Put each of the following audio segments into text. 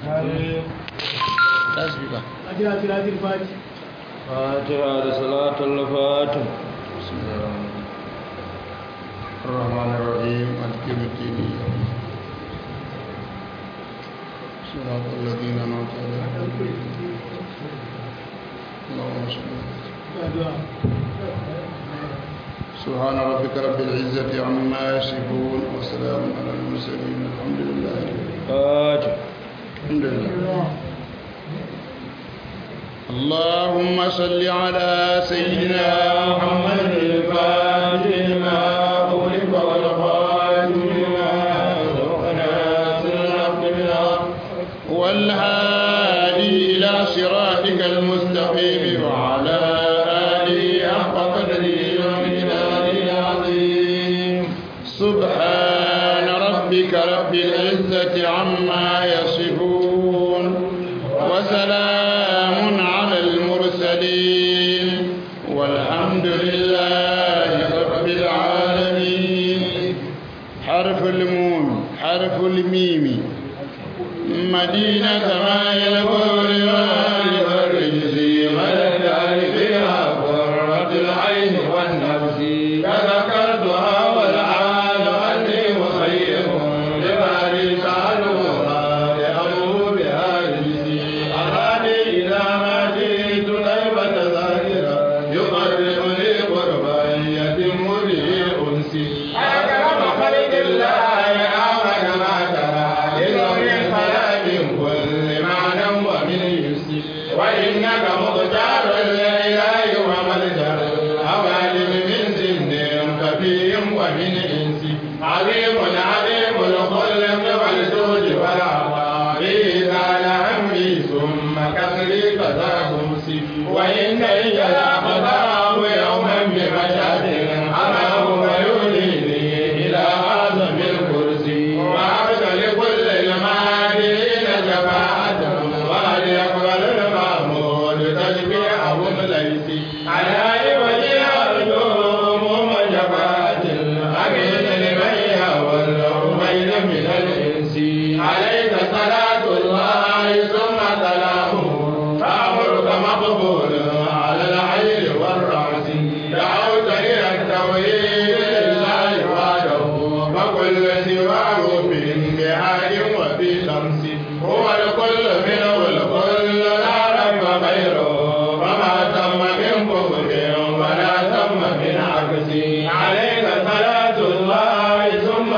tasbika أجل صلاة الفاتح فاتحة صلاة الفاتح بسم الله الرحمن الرحيم مالك يوم الدين صراط الذين أنعمت عليهم اللهم صل الدعاء سبحان ربك رب العزة عما يصفون وسلام على المرسلين الحمد لله فاتح الحمد لله اللهم صل على سيدنا محمد الفاتح لما أغلق والخاتم لما سبق ناصر الحق بالحق والهادي إلى صراطك المستقيم وعلى آله حق قدره ومقداره العظيم سبحان ربك رب العزة عما يصفون وسلام على المرسلين والحمد لله رب العالمين حرف الميم حرف الميم مدينة ما يلبور والرجز مدد فيها قرة العين والنفس كذكرتها والعال أني مخير لباري سألوها لأمر بها رجزي أراني إذا ما جئت طيبة ظاهرة يقربني قربا يتم به أنسي أكرم خلق الله أعمل ما ترى لذوي الخلاء من كل معنى ومن يسي وإنك مختار الإله وملجأ أوالم من سن كبير ومن إنس عظيم عظيم الخلق والجود والعطاء إذا لعمي ثم كسري كذا خمسي وإن يلاقضاه يوما بمشهد أمام ويوليني إلى أعظم الكرسي وعبد لكل المعادين شفاعة وهل يقبل المعمول تشبيعهم ليسي على وجه أرجوهم شفاعة الأمين لمن يولوا بين من الإنس عليك صلاة الله ثم سلامه فأمرك مقبول على العين والرأس دعوت إلى التوحيد لله وحده وكل سواه من بهاد وفي شمس هو الكل منه الكل لا رب غيره فما تم من كفر ولا تم من عكس عليك صلاة الله ثم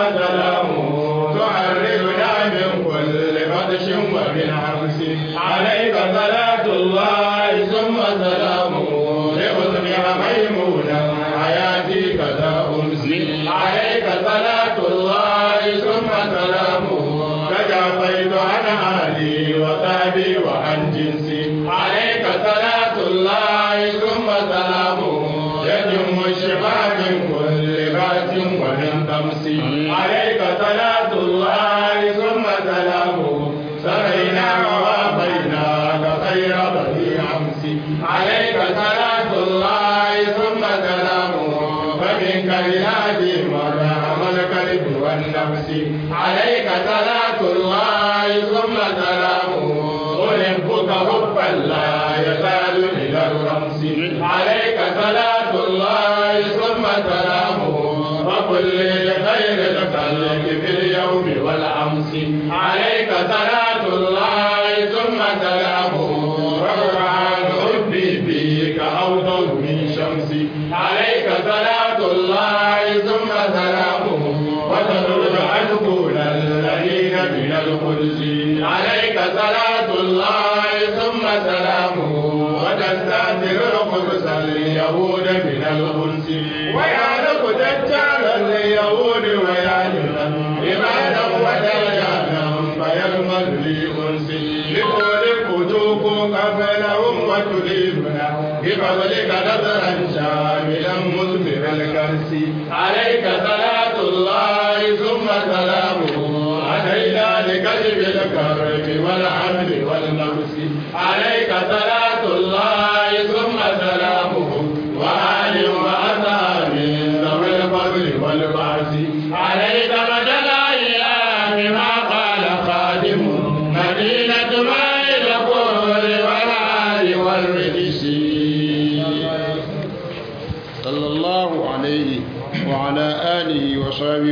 سلامه تعرفنا من كل بطش ومن عكس عليك صلاة الله ثم سلامه لأصبح ميمونا حياتي كذا أمسي عليك صلاة الله ثم سلامه تجافيت عن أهلي وصحبي وعن جنسي عليك صلاة الله ثم سلامه يتم الشفاء من كل بأس ومن طمس عليك صلاة الله ثم سلامه سرينا ووافيناك خير بني أمس عليك صلاة الله ثم سلامه فمنك لهادي مرحم القلب والنفس عليك صلاة الله ثم سلامه أحبك حبا لا يزال إلى الرمس عليك صلاة الله ثم سلامه وكل لخير الخلق في اليوم والأمس عليك صلاة الله ثم سلامه رفعان حبي فيك أوضح من شمسي عليك صلاة الله ثم سلامه وتدرج أسكن الذين من القدس عليك صلاة الله ثم سلامه وتستأثر القدس اليهود من الأنس ويعلق دجال اليهود ويعلم إمانا ودجالا فيرمل لي أنس لكل فتوك قبلهم وتليمنا بفضلك نظرا شاملا مثمر الكرس عليك صلاة الله ثم سلامه أتينا لكشف الكرب والحمد والنفس عليك صلاة الله ثم سلامه وآل وأصحاب ذوي الفضل والبعث عليك مدى الأيام ما قال خادم مدينة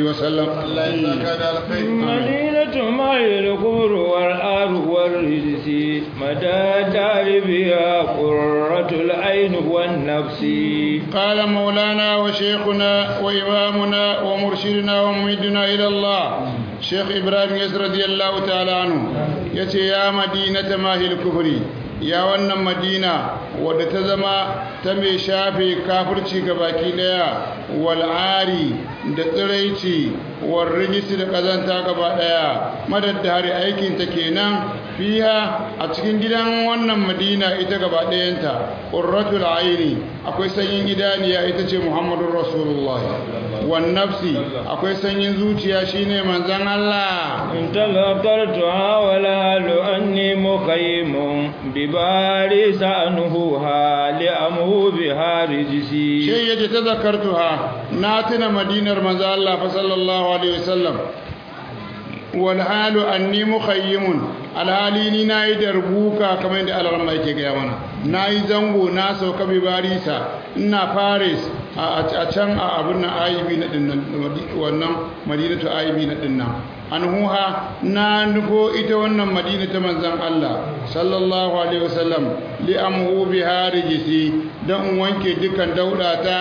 وسلم الله يجزاك على الخير مدينة ما الكفر والآر والرجس مدى دار بها قرة العين والنفس قال مولانا وشيخنا وإمامنا ومرشدنا وممدنا إلى الله شيخ إبراهيم يسر رضي الله تعالى عنه يتي يا مدينة ماهي الكفر يا wannan madina wadda ta zama ta mai shafe kafirci ga baki daya wal'ari da tsiraici war rijisi da kazanta gaba daya madaddari aikin ta kenan fiha a cikin gidan wannan madina ita gaba dayanta qurratul aini akwai sanyin idaniya ita ce muhammadur rasulullah wan nafsi akwai sanyin zuciya shine manzon Allah إن تذكرتها ولا أني مخيم بباريس أنهوها لأمه بها رجسي shi yace ta zakartuha na tuna madinar manzo Allah fa sallallahu alaihi wasallam wal halu anni mukhayyimun alhali ni nayi darbuka kamar yadda Allah yake ga mana nayi zango na sauka bi barisa ina Paris a can a abun nan aibi na dinnan wannan madinatu aibi na dinnan anhuha na nufo ita wannan madina ta manzon Allah sallallahu alaihi wasallam li amhu biha rijisi dan in wanke dukan dauda ta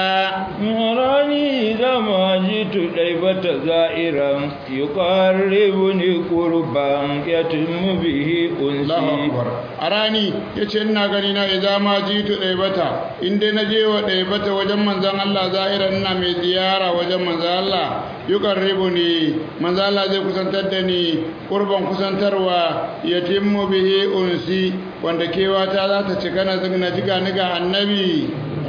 راني إذا ما جئت ليبة زائرا يقربني قربا يتم به Allahu أنسي akbar arani yace ina gani na idza ma jitu daibata inda naje wa daibata wajen manzon Allah zahira ina mai ziyara wajen manzon Allah yuqarribuni manzon Allah zai kusantar da ni qurban kusantarwa yatimmu bihi unsi wanda kewa ta za ta cika na zigna jiga ni ga annabi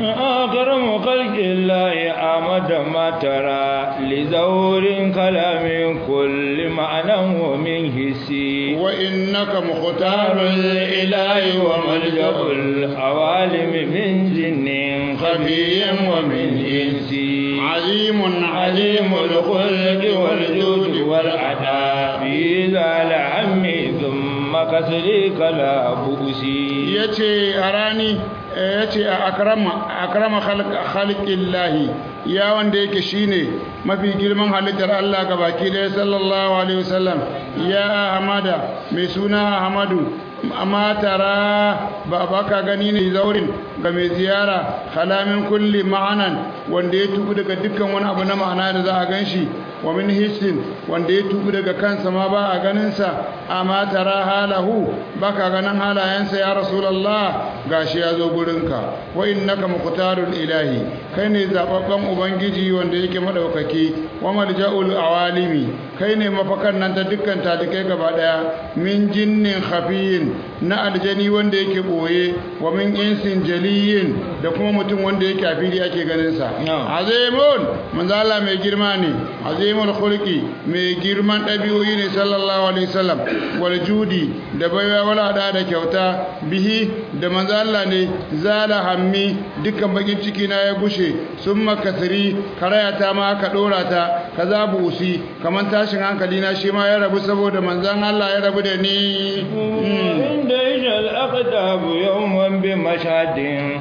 أكرم خلق الله أمد ما ترى لزور كلام كل معنى ومن حسي wa innaka mukhtarul الإله وملجأ العوالم من جن خفي ومن إنس عظيم عليم الخلق والجود والعطاء في ذا العم ثم كسرك لا بؤسي yace a rani yace a akrama akrama khalqillahi ya wanda yake shine mafi girman halittar Allah gabaki da sallallahu alaihi wasallam ya ahmada mai suna ahmadu amma tara ba baka gani ne zaurin ga mai ziyara kalamin kulli ma'anan wanda ya tubu daga dukkan wani abu na ma'ana da za a ganshi wa min hissin wanda ya tubu daga kansa ma ba a ganinsa amma tara halahu baka ganin halayensa ya rasulullah gashi ya zo gurinka wa innaka muqtarul ilahi kai ne zababben ubangiji wanda yake madaukaki wa malja'ul awalimi kai ne mafakan nan ta dukkan talikai gaba daya min jinnin khafiyin na aljani wanda yake boye wa min insin jaliyin da kuma mutum wanda yake a fili ake ganin sa azimun manzo Allah mai girma ne azimul khulqi mai girman dabi'o'i ne sallallahu alaihi wasallam wal judi da baiwa wala da da kyauta bihi da manzo Allah ne zala hammi dukkan bakin ciki na ya gushe summa kasri karayata ma aka dora ta kaza busi kaman tashin hankali na shi ma ya rabu saboda manzon Allah ya rabu da ni عند إجا الأقدام يوما بمشهد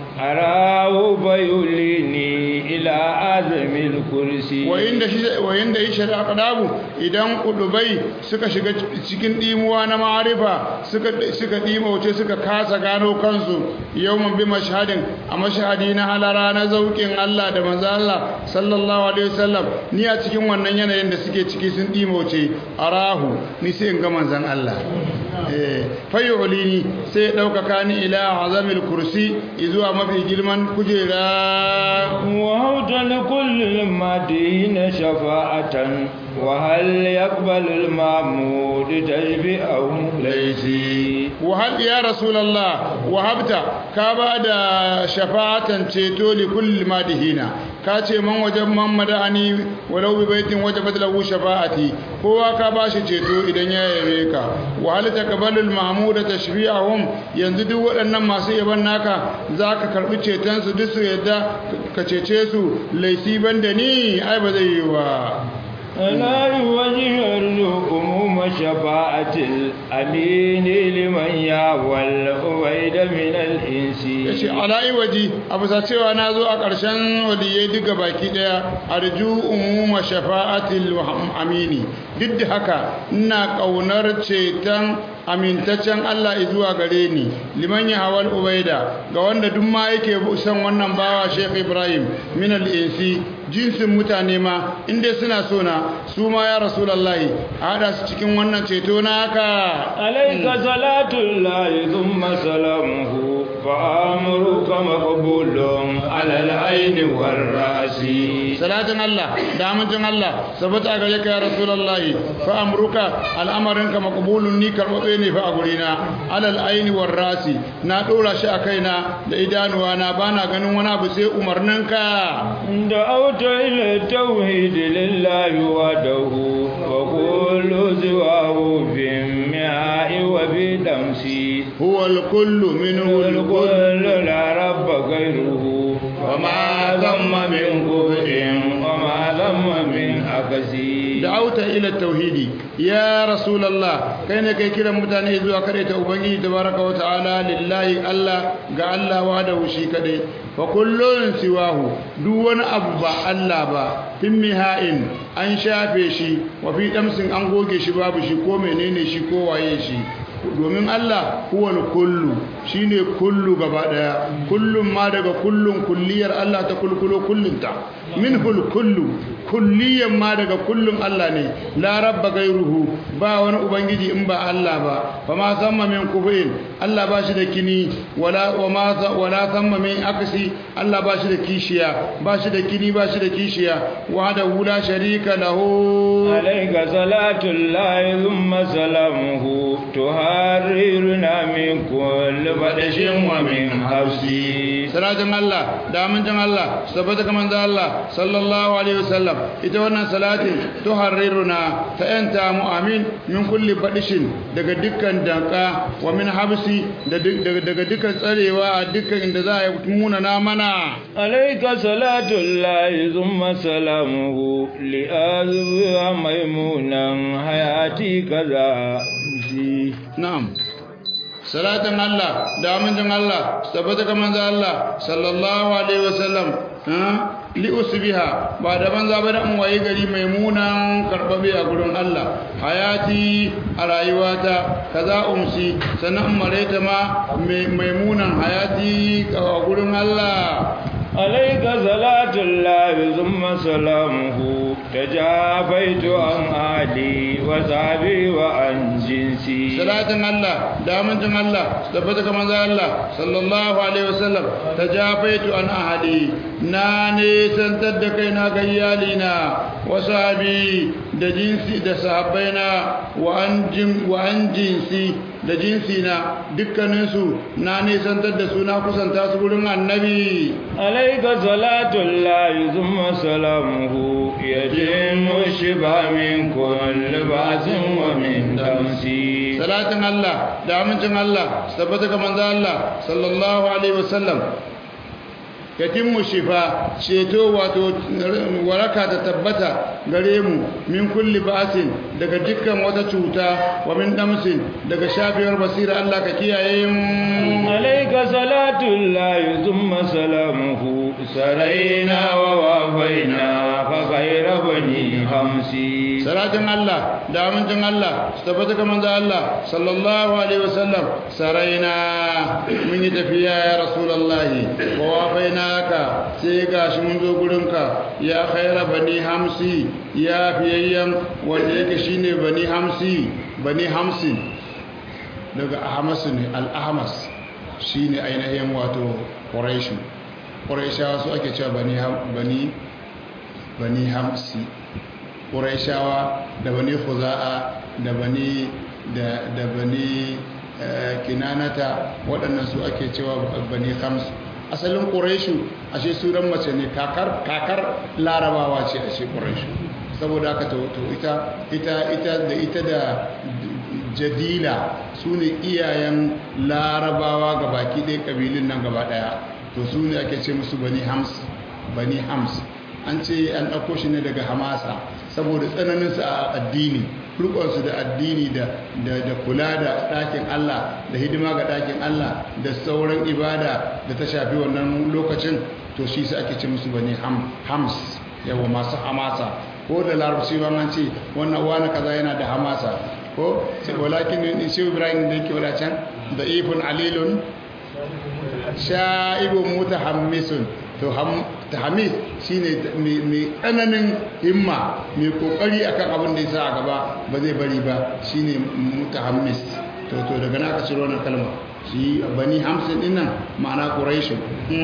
أراه فيوليني إلى آدم الكرسي wayanda shi wayanda yi shari'a kadabu idan kudubai suka shiga cikin dimuwa na ma'arifa suka suka dimauce suka kasa gano kansu yawman bi mashhadin a mashhadi na halara na zaukin Allah da manzo Allah sallallahu alaihi wasallam ni a cikin wannan yanayin da suke ciki sun dimauce arahu ni sai in ga manzon Allah eh fayyulini sai ya daukaka ni ila azamil kursi zuwa mafi girman kujera وهوت لكل المدين شفاعة وهل يقبل المعمود تشبئه ليسي wahab ya rasulullah wahabta ka ba da shafa'atan ceto li kulli madihina ka ce man wajen man madani walau bi baitin wajabat lahu shafa'ati kowa ka ba shi ceto idan ya yabe ka wa hal taqbalul mahmuda tashbi'ahum yanzu duk waɗannan masu yaban naka zaka karbi ceton su duk su yadda ka cece su laifi banda ni ai ba zai yi ba لا يوجه الأموم شفاعة الأمين لمن يعوى الأويد من الإنس ya ce ala'i waji a bisa cewa na zo a ƙarshen waliyai duka baki ɗaya arju umuma shafa'atil amini duk da haka ina ƙaunar ceton amintaccen Allah zuwa gare ni liman ya hawal ubaida ga wanda duk ma yake son wannan bawa Sheikh Ibrahim min al-insi jinsin mutane ma inda suna so na su ma ya rasulullahi a hada su cikin wannan ceto na haka عليك صلاة الله ثم سلامه فأمرك مقبول على العين والرأس salatin Allah da amincin Allah sabata a gare ka ya rasulullahi fa amruka al'amarinka maqbulun ni karbabe ne fa a gurina alal aini war rasi na dora shi a kaina da idanuwa na bana ganin wani abu sai umarninka دعوت إلى التوحيد لله وحده وكل سواه في الماء وفي دمسي huwa al-kullu minhu al-kullu والكل لا رب غيره وما ذم من كفر وما ذم من أكسي da'auta ila tauhidi ya rasulullah kai ne kai kiran mutane zuwa kare ta ubangiji tabaraka wa ta'ala lillahi Allah ga Allah wa da shi kadai fa kullun siwahu duk wani abu ba Allah ba fin mihain an shafe shi wa fi damsin an goge shi babu shi ko menene shi ko waye shi domin Allah huwal kullu shine kullu gaba daya kullum ma daga kullun kulliyar Allah ta kulkulo kullunta minhul kullu kulliyan ma daga kullun Allah ne la rabba gairuhu ba wani ubangiji in ba Allah ba fa ma samma min kufuin Allah ba shi da kini wala wa ma wala samma min aksi Allah ba shi da kishiya ba shi da kini ba shi da kishiya wa da wula sharika lahu عليك صلاة الله ثم سلامه تحررنا من كل بدش ومن حبسي salatin Allah da amincin Allah sabbata kaman da Allah sallallahu alaihi wasallam ita wannan salatin tuharriruna ta yanta mu amin min kulli badishin daga dukkan danka wa min habsi da duk- daga daga dukkan tsarewa a dukkan inda za a yi muna na mana عليك صلاة الله ثم سلامه لأذبها ميمونا حياتي كذا زي. na'am salatin Allah da amincin Allah tabbata kaman da Allah sallallahu alaihi wasallam ha li usbiha ba da banza ba da in waye gari maimunan karbabe a gurin Allah hayati a rayuwata kaza umsi sannan mareta ma mai- maimunan hayati a gurin Allah عليك صلاة الله ثم سلامه تجافيت عن أهلي وصحبي وعن جنسي salatin Allah da amincin Allah tabbata kamar za Allah sallallahu alaihi wasallam tajafaitu an ahadi na ne santar da kai na ga iyalina wa sahabi da jinsi da sahabbaina wa an jin wa an jinsi da jinsi na dukkaninsu na ne santar da su na kusanta su gurin annabi عليك صلاة الله ثم سلامه يتم الشفاء من كل بأس ومن دمسي salatin Allah da amincin Allah su tabbata ga manzo Allah sallallahu alaihi wasallam yatimmu shifa ceto wato waraka ta tabbata gare mu min kulli ba'sin daga dukkan wata cuta wa min damsin daga shafiyar basira Allah ka kiyaye mu عليك صلاة الله ثم سلامه سرينا ووافينا فخير بني خمسي salatin Allah da amincin Allah su tabbata ga manzo Allah sallallahu alaihi wasallam saraina mun yi tafiya ya rasulullahi wa wafainaka sai gashi mun zo gurinka ya khaira bani hamsi ya fiyayyan wanda yake shine bani hamsi bani hamsin daga ahmas ne al-ahmas shine ainihin wato quraishu quraishawa su ake cewa bani Ham- bani bani hamsi ƙuraishawa da bani khuza'a da bani da da bani eh, kinanata waɗannan su ake cewa bani khams asalin ƙuraishu ashe sunan mace ne kakar kakar larabawa ce ashe ƙuraishu saboda haka to to ita ita ita da ita da jadila su ne iyayen larabawa ga baki ɗaya ƙabilun nan gaba ɗaya to su ne ake ce musu bani hams bani hams an ce an ɗauko shi ne daga hamasa saboda tsananinsu a addini rukunsu da addini da da kula da ɗakin Allah da hidima ga ɗakin Allah da sauran ibada da ta shafi wannan lokacin to shi su ake ce musu bane hams yawa masu hamasa ko da larabci ba an ce wannan wani kaza yana da hamasa ko walakin shi ibrahim da yake wadacan da ifun alilun sha'ibun mutahammisun to tahamis shine mai tsananin himma mai kokari akan abin da yasa a gaba ba zai bari ba shine mutahammis to to daga na aka ciro wannan kalma shi bani hamsin din nan ma'ana quraishu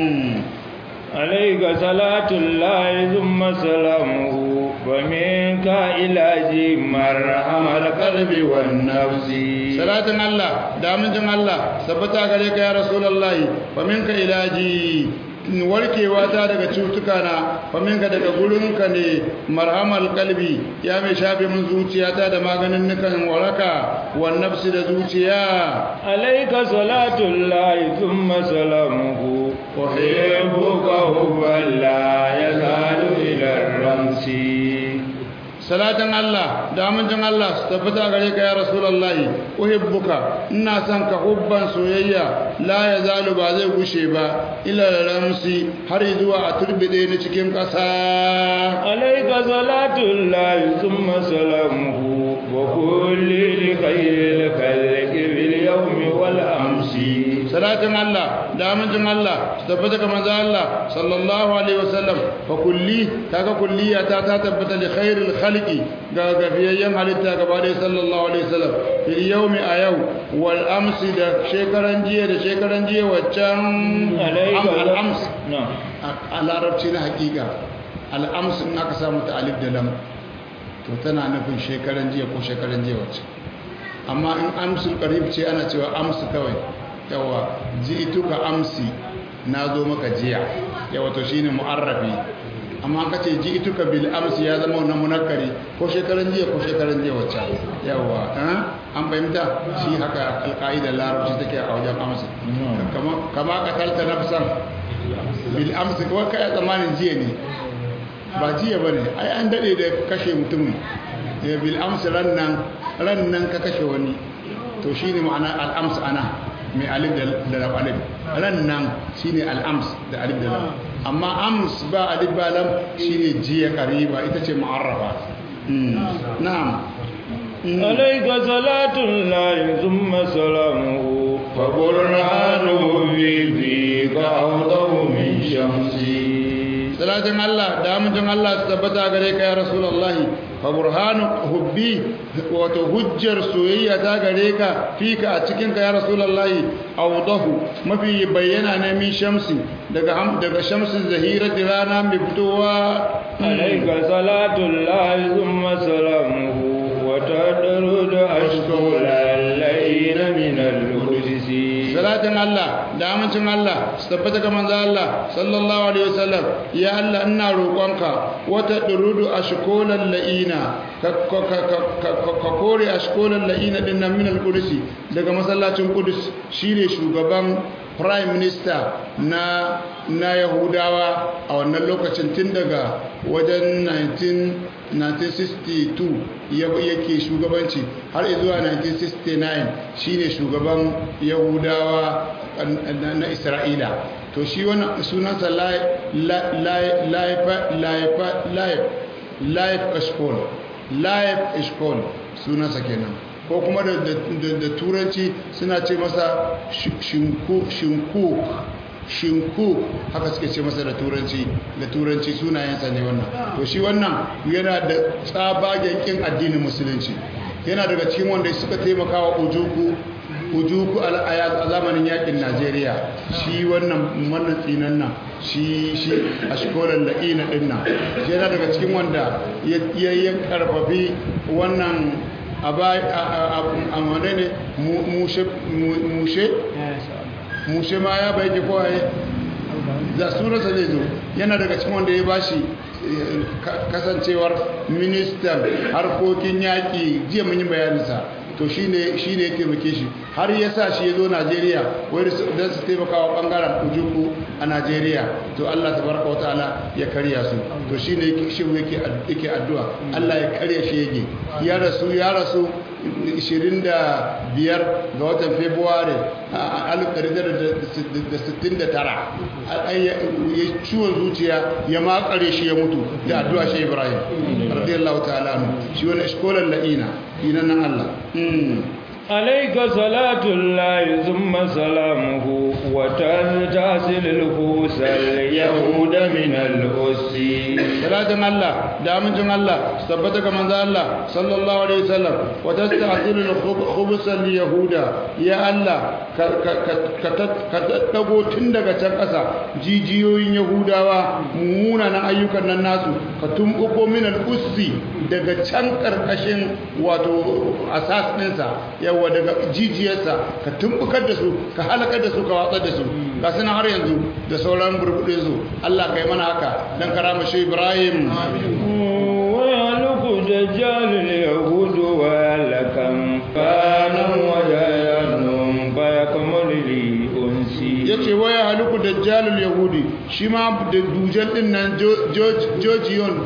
عليك صلاة الله ثم سلامه ومنك إلى مرحم القلب والنفس صلاة الله دامن الله ثبتا عليك يا رسول الله ومنك إلاجي warkewa ta daga cutuka na faminka daga gurinka ne marhamal kalbi ya mai shafe min zuciyata da maganin nukan waraka wa nafsi da zuciya alaika salatullahi thumma salamuhu wa hibbuka hubban la yazalu ila ramsi salatan Allah da amincin Allah su tabbata gare ka ya rasulullahi uhibbuka ina son ka hubban soyayya la ya zalu ba zai gushe ba ila ramsi har zuwa a turbide ni cikin ƙasa alaika salatullahi thumma salamuhu wa kulli li khayril khalqi bil yawmi wal amsi salatin Allah da amincin Allah su tabbata ga manzo Allah sallallahu alaihi wasallam fa kulli kaga kulliyata ta tabbata li khairil khalqi ga gafiyayyen halitta gaba da sallallahu alaihi wasallam fil yawmi a yau wal amsi da shekaran jiya da shekaran jiya waccan al ams a larabci na hakika al ams in aka samu ta alif da lam to tana nufin shekaran jiya ko shekaran jiya wacce amma in amsul qarib ce ana cewa amsu kawai yawa ji'tuka amsi na zo maka jiya yawa to shine mu'arrafi amma ka ce ji'tuka bil amsi ya zama wannan munakkari ko shekaran jiya ko shekaran jiya wacce yawa an fahimta shi haka alqaida larabci take a wajen amsi kama kama qatalta nafsan bil amsi ko kai zamanin jiya ne ba jiya bane ai an dade da kashe mutum bil amsi ran nan ran nan ka kashe wani to shine ma'ana al amsi ana mai alif da lam alif ran nan shine al'ams da alif da lam amma ams ba alif ba lam shine jiya qariba ita ce mu'arrafa na'am alayka salatu llahi thumma salamuhu fa burhanu bi fi qawdahu min shamsi salatin Allah da amincin Allah su tabbata gare ka ya rasulullahi fa burhanu hubbi wato hujjar soyayya ta gare ka fika a cikin ka ya rasulullahi awdahu mafi bayyana ne min shamsi daga daga shamsin zahirati rana mai fitowa alayka salatu llahi thumma salamuhu wa tadrud ashkura layna min al-qudsi salatin Allah da amincin Allah su tabbata ga manzo Allah sallallahu alaihi wasallam ya Allah ina roƙonka wata durudu ashkolan la'ina ka kore ashkolan la'ina din nan min al-qudsi daga masallacin Qudus shine shugaban prime minister na na Yahudawa a wannan lokacin tun daga wajen 1962 yake shugabanci har zuwa 1969 shine shugaban Yahudawa na Isra'ila to shi wannan sunansa life eshkol life eshkol sunansa kenan ko kuma da turanci suna ce masa shinku shinku haka suke ce masa da turanci da turanci sunayensa ne wannan to shi wannan yana da tsabagen kin addinin musulunci yana daga cikin wanda suka taimaka wa ujuku ujuku a zamanin yakin najeriya shi wannan wannan tsinan nan shi shi a shikolar la'ina din nan yana daga cikin wanda ya yi karfafi wannan a wane ne mushe mushe ma ya bai ke kowaye da sunansa zai zo yana daga cikin wanda ya bashi kasancewar ministan harkokin yaƙi jiya mun yi bayaninsa to shine shine ya taimake shi har ya sa shi ya zo Najeriya wai don su taimaka wa bangaren ujuku a Najeriya to Allah tabaraka wataala ya karya su to shine yake shi yake yake addu'a Allah ya karya shi yake ya rasu ya rasu 25 ga watan February a 1969 ya ciwon zuciya ya makare shi ya mutu da addu'a shi Ibrahim radiyallahu ta'ala anhu shi wani iskolan la'ina dinan nan Allah عليك صلاة الله ثم سلامه وتنتسل الخوس اليهود من الأس salatin Allah da amincin Allah su tabbata ga manzo Allah sallallahu alaihi wasallam wa tasta'tilu al-khubsa yahuda ya Allah ka dago tun daga can ƙasa jijiyoyin yahudawa munanan ayyukan nan nasu ka tumbuko min al-ussi daga can karkashin wato asas ɗinsa yawa daga jijiyarsa ka tumbukar da su ka halakar da su ka watsar da su ga suna har yanzu da sauran burbuɗin su Allah kai mana haka dan karama shi Ibrahim ويهلك دجال اليهود ويلكم كانا وجايانهم فيكمل لي أنسي yace waya haluku dajjalul yahudi shi ma da dujal din nan Georgion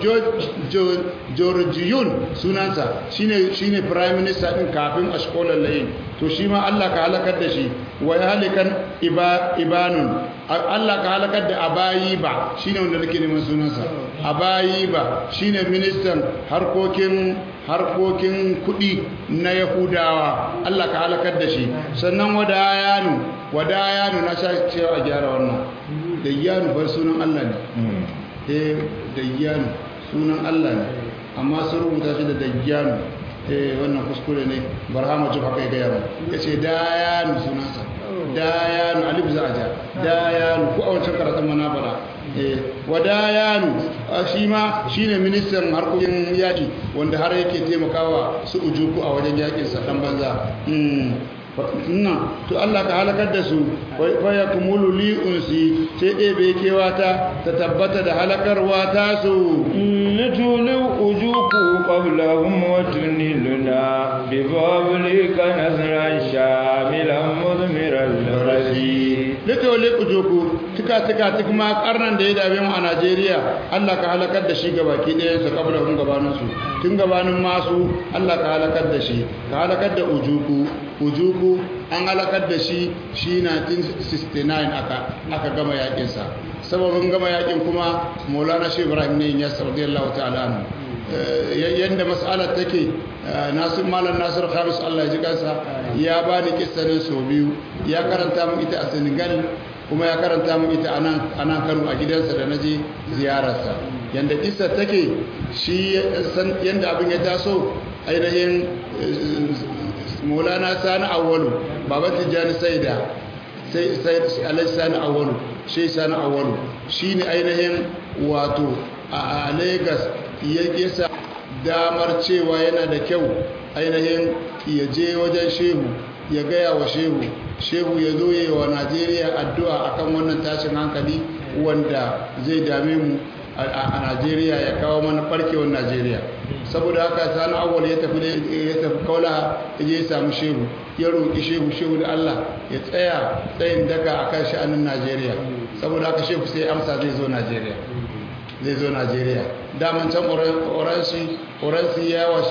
Georgion sunansa shine shine prime minister din kafin ashkolan layin to shi ma Allah ka halakar da shi wa halikan iba ibanun Allah ka halakar da abayi ba shine wanda nake neman sunansa abayi ba shine ministan harkokin harkokin kudi na yahudawa Allah ka halakar da shi sannan wadayanu wadayanu na sha cewa a gyara wannan dayyanu bar sunan Allah ne eh dayyanu sunan Allah ne amma sun rubuta shi da dayyanu eh wannan kuskure ne barhama jib haka ya gaya mu yace dayanu sunansa dayanu alif za a ja dayanu ko a wancan karatun mana fara wadayanu shi ma shi ne ministan harkokin yaƙi wanda har yake taimakawa su ujuku a wajen yaƙinsa ɗan banza nan to Allah ka halakar da su waya kumulu li unsi sai ɗebe kewata ta tabbata da halakarwa ta su نتولي أجوك قبلهم وتنلنا بفضلك نصرا شاملا مثمرا لرسي litole ujoku tuka tuka tuk ma karnan da ya dame mu a Najeriya Allah ka halakar da shi gabaki ɗayan su kabla hun gabanin su tun gabanin masu Allah ka halakar da shi ka halakar da ujuku ujuku an halakar da shi shi 1969 aka aka gama yakin sa sababin gama yakin kuma Maulana Sheikh Ibrahim ne ya radiyallahu ta'ala anhu yadda mas'alar take nasir malam nasir khamis Allah ya ji kansa ya bani kissanin sau biyu ya karanta mu ita a Senegal kuma ya karanta mu ita a nan Kano a gidansa da naje ziyararsa yanda kissa take shi san yanda abin ya taso ainihin Maulana Sani Awwalu baban Tijjani Saida sai sai Alhaji Sani Awwalu shi Sani Awwalu shine ainihin wato a Lagos ya yasa damar cewa yana da kyau ainihin ya je wajen shehu ya gaya wa shehu shehu ya zo yi wa najeriya addu'a akan wannan tashin hankali wanda zai dame mu a najeriya ya kawo mana farkewar najeriya saboda haka sani awal ya tafi ya tafi kaula ya je ya samu shehu ya roƙi shehu shehu da allah ya tsaya tsayin daka akan sha'anin najeriya saboda haka shehu sai amsa zai zo najeriya zai zo najeriya daman can oransi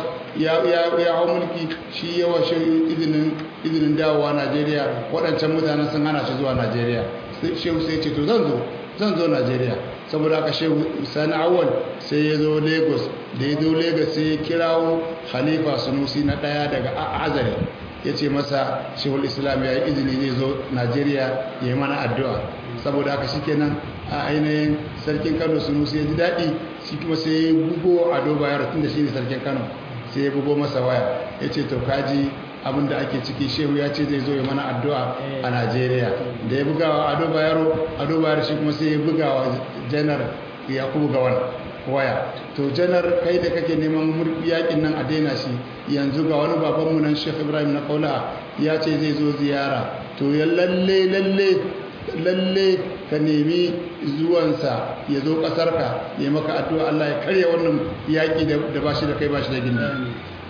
ya hau mulki shi yawa shi izinin dawowa najeriya waɗancan mutanen sun hana shi zuwa najeriya shehu sai ce to zan zo zan zo najeriya saboda aka shehu sani awal sai ya zo lagos da ya zo lagos sai ya kirawo khalifa sunusi na ɗaya daga azare ya ce masa shehul islam ya yi izini zai zo najeriya ya yi mana addu'a saboda haka shikenan a ainihin sarkin kano sunusi ya ji daɗi shi kuma sai ya bugo a doba yaro tun da shi ne sarkin kano sai ya bugo masa waya ya ce to kaji abin da ake ciki shehu ya ce zai zo ya mana addu'a a najeriya da ya bugawa ado bayaro ado bayaro shi kuma sai ya bugawa janar yakubu gawan waya to janar kai da kake neman yakin nan a daina shi yanzu ga wani babanmu nan shekh ibrahim na kaula ya ce zai zo ziyara to ya lalle lalle lalle ka nemi zuwansa ya zo ƙasarka ya maka addu'a Allah ya karya wannan yaƙi da ba shi da kai ba shi da gindi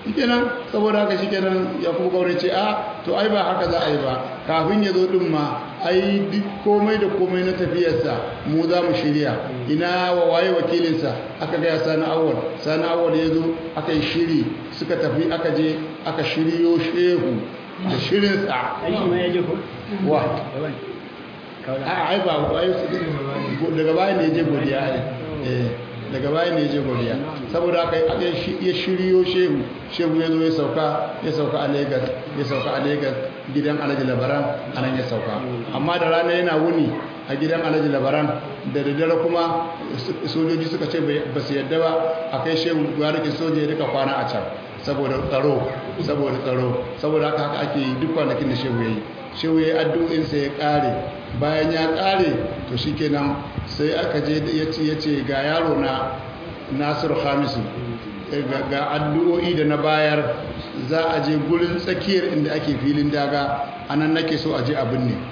shikenan saboda haka shikenan ya kuma gaure ce a to ai ba haka za a yi ba kafin ya zo din ma ai duk komai da komai na tafiyarsa mu za mu shirya ina wa waye wakilinsa aka gaya sani awal sani awal ya zo aka yi shiri suka tafi aka je aka shiryo shehu da shirinsa Ai shi ma ya je ko? wa Yawan. Kaula. a ai ba ai daga baya ne je godiya ai eh daga baya ne je godiya saboda aka aka ya shiryo shehu shehu ya zo ya sauka ya sauka a Lagos ya sauka a Lagos gidan Alhaji Labaran anan ya sauka amma da rana yana wuni a gidan Alhaji Labaran da daddare kuma sojoji suka ce ba su yadda ba a kai shehu gwarikin soja ya rika kwana a can saboda tsaro saboda tsaro saboda haka haka ake yi duk kwanakin da shehu ya yi shehu ya yi addu'insa ya ƙare bayan ya ƙare to shi kenan sai aka je ya ce ya ce ga yaro na nasiru hamisu ga- ga addu'o'i da na bayar za a je gurin tsakiyar inda ake filin daga a nan nake so a je abin ne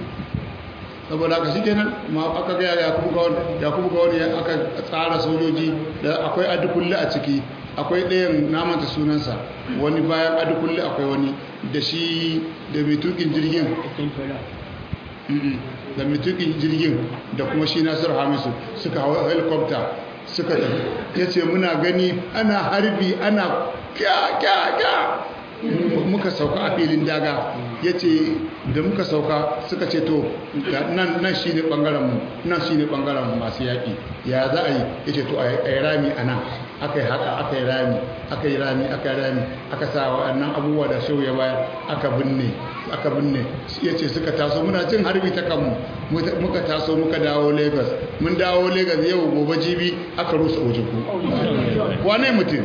saboda haka shi kenan ma aka gaya yakubu gawon yakubu gawon ya aka tsara sojoji da akwai adukulle a ciki akwai ɗayan namanta sunansa wani bayan adukulle akwai wani da shi da mai tukin jirgin Cikin tola. Mm-mm. da mai tukin jirgin da kuma shi nasir hamisu suka hawa helicopter suka tafi ya ce muna gani ana harbi ana kya kya kya M- muka sauka a filin daga ya ce da muka sauka suka ce to ga- nan nan shi ne ɓangarenmu nan shi ne ɓangaren masu yaƙi ya za a yi ya ce to a yi rami a nan aka yi haka aka yi rami aka yi rami aka yi rami aka sa waɗannan abubuwa da shau ya bayar aka binne aka binne ya ce suka taso muna jin harbi ta kanmu muka muka taso muka dawo lagos mun dawo lagos yau gobe jibi aka rusa ojuku wane mutum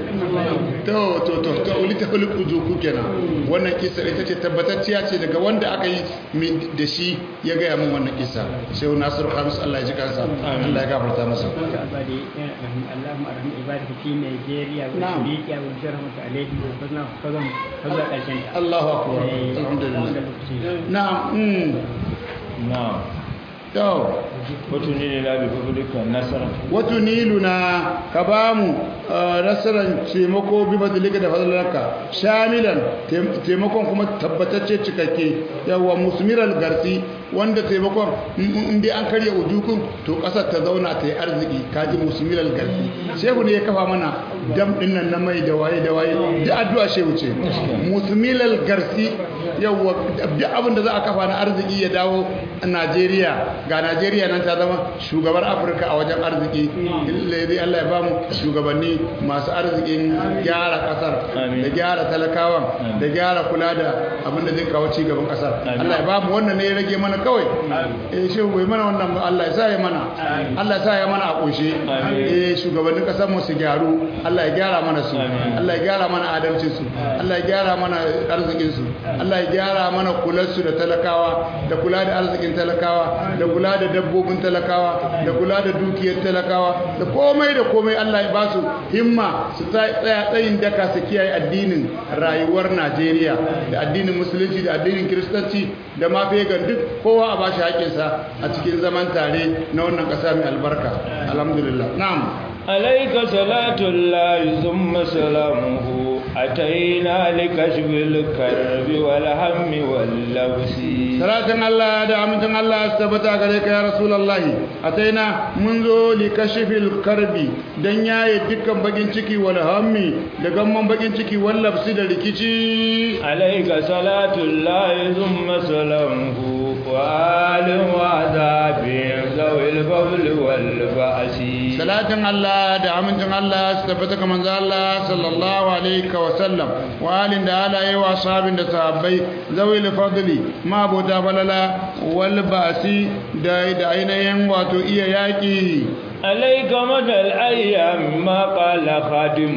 to to to to wani ta wani ojuku kenan wannan kisa ita ce tabbatacciya ce daga wanda aka yi min da shi ya gaya min wannan kisa shehu nasiru hamis allah ya ji kansa allah ya gafarta masa عبادي اللهم ارحم عبادك في نيجيريا نعم. وافريقيا وانشرهم عليهم وفضلنا فضلهم فضل الجنه allahu akbar alhamdulillah na'am mm na'am to wato ne la bi fadlika nasara wato niluna ka ba mu nasarar taimako bi badalika da fadalarka shamilan taim- taimakon kuma tabbatacce cikakke yawa musmiral garsi wanda taimakon in- in dai an karya ujukun to kasar ta zauna ta yi arziki kaji musmiral garsi shehu ne ya kafa mana dam din nan na mai da waye da waye da addu'a shehu ce musmiral garsi yawa duk abin da za a kafa na arziki ya dawo a Najeriya ga Najeriya nan ta zama shugabar Afirka a wajen arziki dai Allah ya ba mu shugabanni masu arzikin gyara kasar Amin. da gyara talakawan da gyara kula da abin da zai kawo ci gaban kasar Amin. Allah ya ba mu wannan ne ya rage mana kawai eh shi bai mana wannan ba Allah ya sa ya mana Allah ya sa ya mana a kunshe Amin. eh shugabannin kasar mu su gyaru Allah ya gyara mana su Amin. Allah ya gyara mana adalcin su Allah ya gyara mana arzikin su Allah ya gyara mana kular su da talakawa da kula da arzikin talakawa da kula da dabbobin talakawa da kula da dukiyar talakawa da komai da komai Allah ya ba su himma su tsaya tsayin daka su kiyaye addinin rayuwar Najeriya da addinin musulunci da addinin kiristanci da ma fegan duk kowa a bashi haƙinsa a cikin zaman tare na wannan ƙasa mai albarka alhamdulillah na'am عليك صلاة الله ثم سلامه أتينا لكشف الكرب والهم واللبس salatin Allah da amincin Allah su tabbata gare ka ya Rasulullahi ataina mun zo li kashifil karbi dan yaye dukkan bakin ciki wal hammi da gamman bakin ciki wal labsi da rikici عليك صلاة الله ثم سلامه وآل وعذاب ذوي الفضل والبأس salatin Allah da amincin Allah su tabbata ga manzo Allah sallallahu alaihi wa sallam wa alin da halaye wa sahabin da sahabbai zawil fadli ma bota balala wal ba'si da da ainihin wato iya yaki عليك مدى الأيام ما قال خادم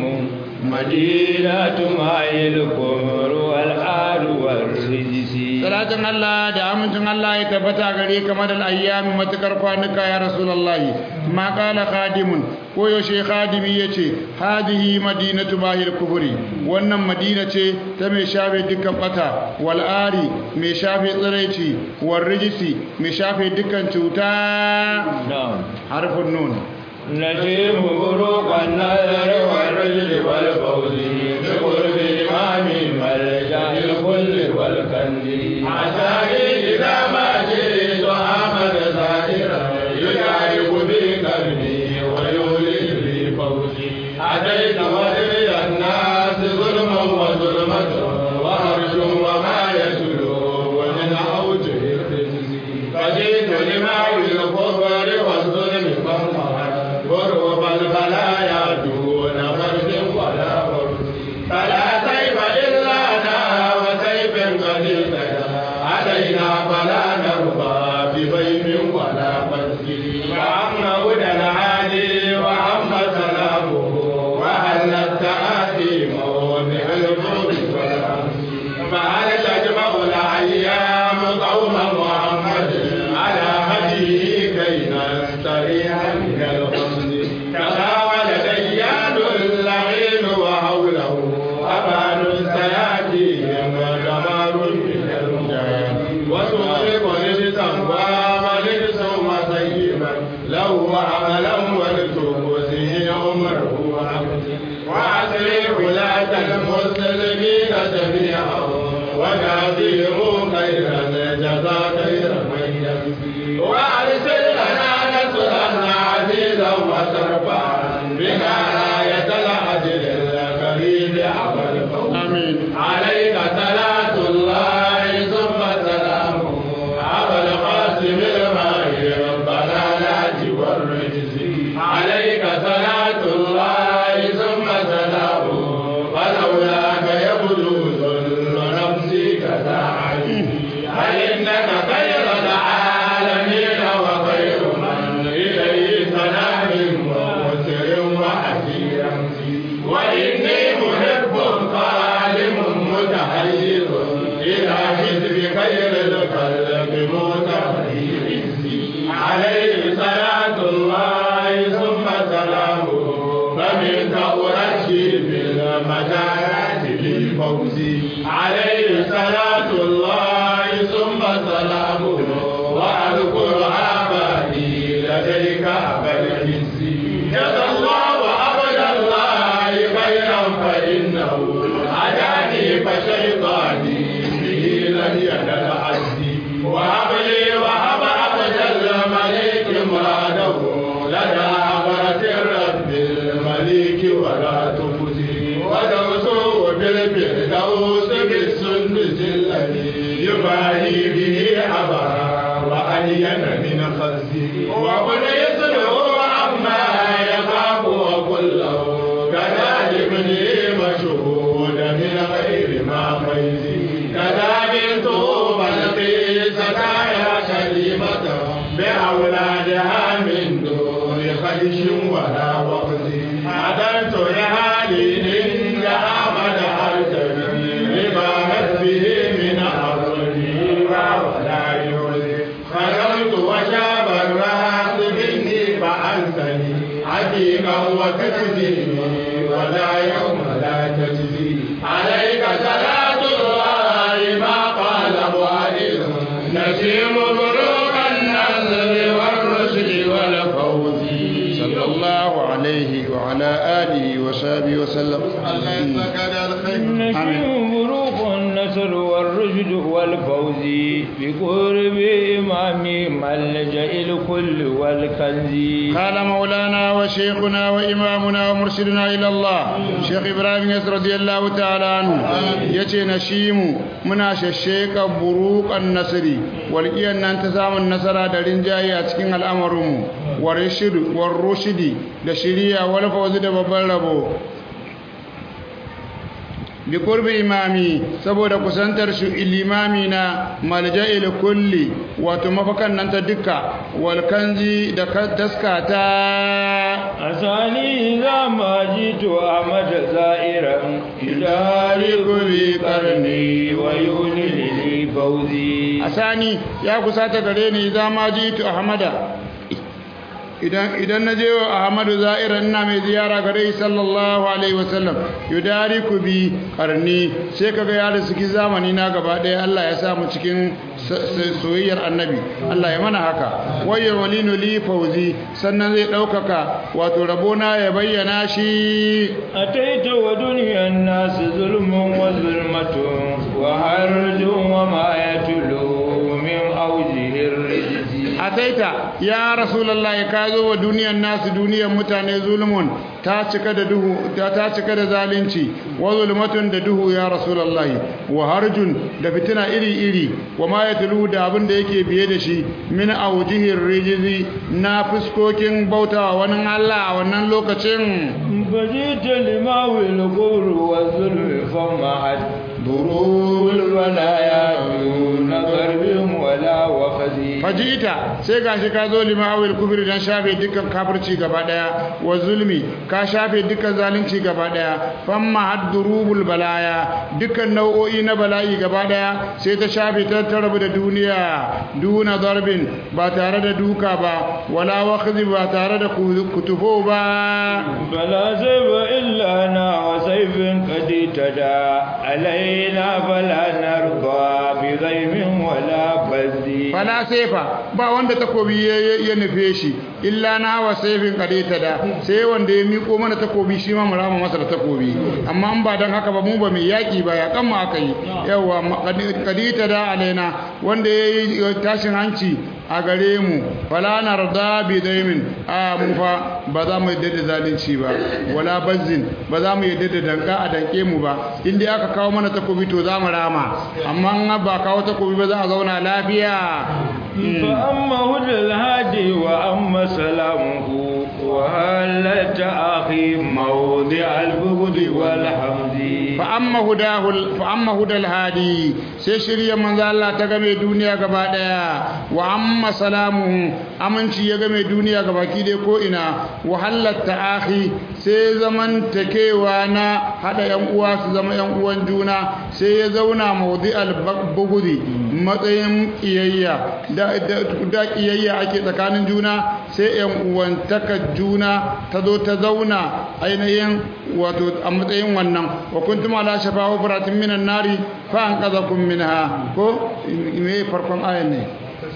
مدينة معي الكفر والآل والرجس salatin Allah da amincin Allah ya tabbata gare ka madal ayyami matukar kwanuka ya rasulullahi ma qala khadimun ko yaushe khadimi yace hadihi madinatu bahir kuburi wannan madina ce ta mai shafe dukkan bata wal ari mai shafe tsiraici wal rijisi mai shafe dukkan cuta نعم harfin nun نجيب بروق النذر والرجل والفوز بقرب إمام ملجأ الكل والكنز عساني إذا ما جئت أحمد زائرا يجارب بي قلبي ويولي لي فوزي أتيت ولي الناس ظلما وظلمة وهرج وما يتلو ومن أوجه الخزي فجئت لماوي الكفر والظلم فانهار غرب البلايا دون فرد ولا فرد فلا سيف إلا أنا وسيف قد اهتدى علينا فلا نرضى ببيت ولا فسد وعم هدى العالي وعم سلامه وهل التآتي موضع الفرد والأمس فهل تجمع الأيام قوم محمد على هديه كي نستريح من الخمس تناول ديان اللعين وحوله أبان سياتيهم دمار من المجاهد وتغرق رجسا وملبس وسيبا له عملا ولتوسه عمره وعبده وأسر ولاة المسلمين جميعا وجازهم خير الجزاء خير من يجزي وأرسل لنا نصرا عزيزا وترفعا بنا راية العدل الكريم أبا الفوز آمين عليك صلاة الله ثم سلامه أبا القاسم الماهي ربنا لا والرجز عليك صلاة الله ثم سلامه ولولاك يبدو ذل نفسي كداعي هل إنك خير العالمين وخير من إليه سلام ومسر وحسير وإني محب ظالم متحير إلى حزب خير الخلق متحير عليه صلاة الله ثم سلامه فمنك أرشي بالمجالات للفوز عليه صلاة الله ثم سلامه وأذكر آبائي لديك أبا العز جزا الله عبد الله خيرا فإنه هداني فشيطاني به لن ينال عزي وهب لي وهب عبد الملك مراده لدى عبرة الرب الملك ولا تخزي ودوسه بالفردوس بالسندس الذي يباهي به عبرا وألين من خزي وقل يسره عما يخاف وكله كذلك ابني مشهود من غير ما فيزي كذلك بلقي سكايا كلمة بأولادها من دون خيش ولا وخز عدلت لهالي إن أحمد أرتبي لما به من أرضي ولا يرزي خرجت وشاب الراس مني فأنسني عتيقا وتجزيني ولا يوم لا تجزي عليك صلاة الله ما قال وائل نسيم بروق النصر والرشد والفوز صلى الله عليه وعلى آله وصحبه وسلم الله يسلمك الخير نشيم بروق النصر والرشد والفوز بقرب إمام ملجأ الكل والكنز قال مولانا وشيخنا وإمامنا ومرشدنا إلى الله شيخ إبراهيم يس رضي الله تعالى عنه يتي نشيم منا ششيك بروق النصر والإيان ننتزام النصر دارين جاي أتكين الأمر والرشد والرشد دشريا والفوز دبابل bi qurbi imami saboda kusantar shi ilimami na malja'il kulli wato mafakan nan ta duka wal kanzi da taskata أساني إذا ما جئت أحمد زائرا يدارك بي قرني ويولي لي فوزي asani ya kusata gare ni idan ma jitu ahmada idan idan naje wa Ahmadu Za'ira ina mai ziyara gare shi sallallahu alaihi wasallam yudariku bi qarni sai kaga ya riski zamani na gaba daya Allah ya sa mu cikin soyayyar annabi Allah ya mana haka wayya walinu li fawzi sannan zai daukaka wato rabona ya bayyana shi أتيت ودنيا الناس ظلم وظلمة وحرج وما يتلو من أوجه الرجز ataita ya rasulullahi ka zo wa duniyar nasu duniyar mutane zulmun ta cika da duhu ta ta cika da zalunci wa zulmatun da duhu ya rasulullahi wa harjun da fitina iri iri wa ma yatlu da abin da yake biye da shi min awjihir rijzi na fuskokin bautawa wani Allah a wannan lokacin فجئت لماوي القبر والظلم فمعت ضروب الولايا دون ضرب ولا وخز fajita sai gashi ka zo limawil kufri dan shafe dukkan kafirci gaba daya wa zulmi ka shafe dukkan zalunci gaba daya famma haddurubul balaya dukkan nau'o'i na bala'i gaba daya sai ta shafe ta tarabu da duniya duna darbin ba tare da duka ba wala wakhzi ba tare da kutufo ba فلا سيف إلا أنا وسيف قد اهتدى علينا فلا نرضى بغيم ولا بذي fala sefa ba wanda takobi ya, ya, ya nufe shi illa na wa saifin kadeta da sai wanda ya miko mana takobi shi ma mu rama masa da takobi amma an ba dan haka ba mu ba mai yaki ba ya kan mu aka yi yawa kadeta da alaina wanda ya yi tashin hanci a gare mu fala narda bi daimin a mu fa ba za mu yadda da zalunci ba wala bazzin ba za mu yadda da danka a danke mu ba in dai aka kawo mana takobi to za mu rama amma in ba kawo takobi ba za a zauna lafiya فأما هدى الهادي وأما سلامه وهل أخي موضع البغض والحمد fa'amma hudahul fa'amma hudal hadi sai shirya manzo Allah ta game duniya gaba daya wa amma salamu aminci ya game duniya gaba ki dai ko ina wa halatta akhi sai zaman takewa na hada yan uwa su zama yan uwan juna sai ya zauna mawdi'al bugudi matsayin kiyayya da da kiyayya ake tsakanin juna sai yan uwantaka juna ta zo ta zauna ainihin wato a matsayin wannan wa kuntum ala shafa hufratin minan nari fa anqadhakum minha ko me farkon ayan ne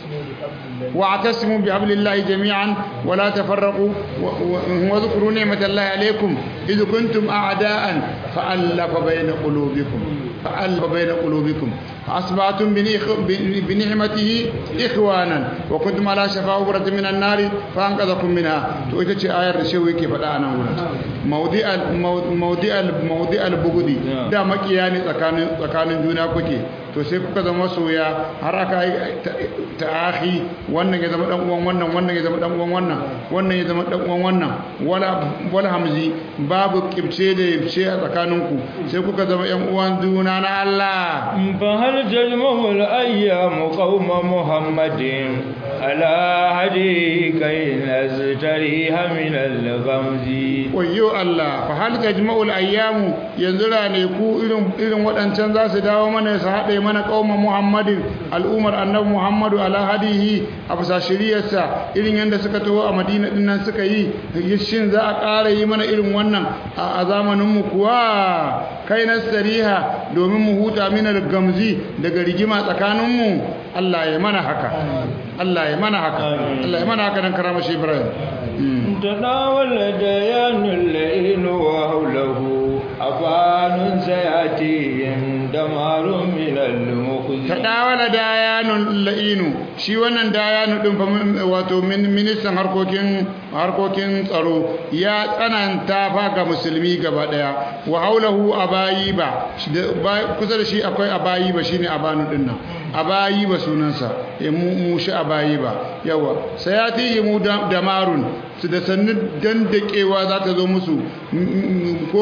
واعتصموا بحبل الله جميعا ولا تفرقوا واذكروا نعمة الله عليكم إذ كنتم أعداء فألف بين قلوبكم فألف بين قلوبكم فأصبحتم بنعمته إخوانا وكنتم على شفا حفرة من النار فأنقذكم منها تؤتي آية الشوي كيف أنا موضع موضع موضع البغض da makiya ne tsakanin tsakanin juna kuke to sai kuka zama soya har aka yi ta'ahi wannan ya zama dan uwan wannan wannan ya zama dan uwan wannan wannan ya zama dan uwan wannan wala wala hamzi babu kibce da yibce a tsakaninku sai kuka zama yan uwan juna na Allah فهل تجمع الأيام قوم محمد على هدي كي نزتريها من الغمز wayyo Allah fa hal tajma'ul ayyamu yanzu rane ku irin irin wadancan za su dawo mana su haɗe mana qauma Muhammadin al'umar annabi Muhammadu ala hadihi a bisa shiriyarsa irin yanda suka taho a Madina din nan suka yi shin za a ƙara yi mana irin wannan a zamanin mu kuwa kai nastariha domin mu huta min gamzi daga rigima tsakanin mu Allah ya mana haka Allah ya mana haka Allah ya mana haka dan karama shi Ibrahim تناول ديان الليل وحوله أفان سيأتيهم دمار من المخزي tadawala dayanun la'inu shi wannan dayanu din fa wato ministan harkokin harkokin tsaro ya tsananta fa ga musulmi gaba daya wa haulahu abayiba kusa da shi akwai abayiba shine abanu din nan abayiba sunansa ya mu shi abayiba yawa sayati mu damarun su da sannu dandakewa za ta zo musu ko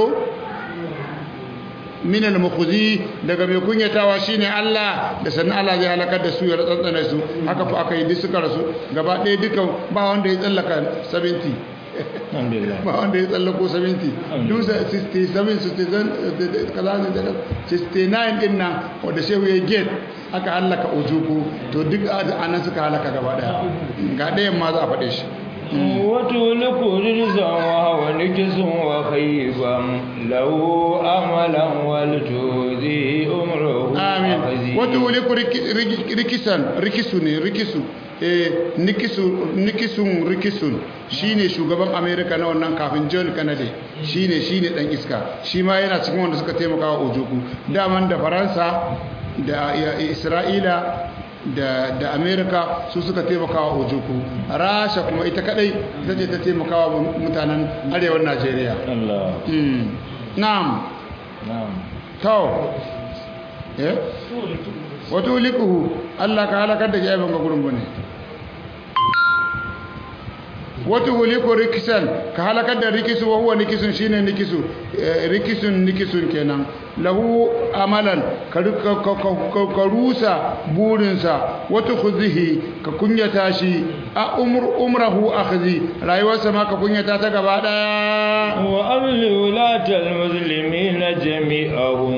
minal mukhzi daga mai kunyatawa shine Allah da sannan Allah zai halakar da su ya tsantsana su haka fa aka yi duk suka rasu gaba ɗaya duka ba wanda ya tsallaka 70 ba wanda ya tsallako 70 dusa 67 67 kaza ne da 69 din nan wanda shehu ya get aka halaka ujuku to duk anan suka halaka gaba ɗaya ga ɗayan ma za a faɗe shi وتولك رجزا وهو نجس وخيبا له أملا ولتؤذي أمره amin أخذي. wata wuli ku riki- riki- rikisan rikisu ne rikisu eh nikisu nikisun rikisun shine shugaban america na wannan kafin john kennedy shine shine dan iska shi ma yana cikin wanda suka taimaka wa ojoku daman da faransa da ya- isra'ila da da america su suka taimaka wa ojoku rasha kuma ita kadai ita ce ta taimaka wa mutanen arewan najeriya الله mm. na'am نعم to eh wato likuhu Allah ka halakar da jaiban ga gurin bane wato huliku rikisan ka halakar da rikisu wa huwa nikisun shine nikisu eh, rikisun nikisun kenan lahu amalan ka ru- ka- ka- ka- ka rusa burinsa wato khuzihi ka kunyata shi a umr umrahu akhzi rayuwarsa ma ka kunyata ta gaba daya وأمل ولاة المسلمين جميعهم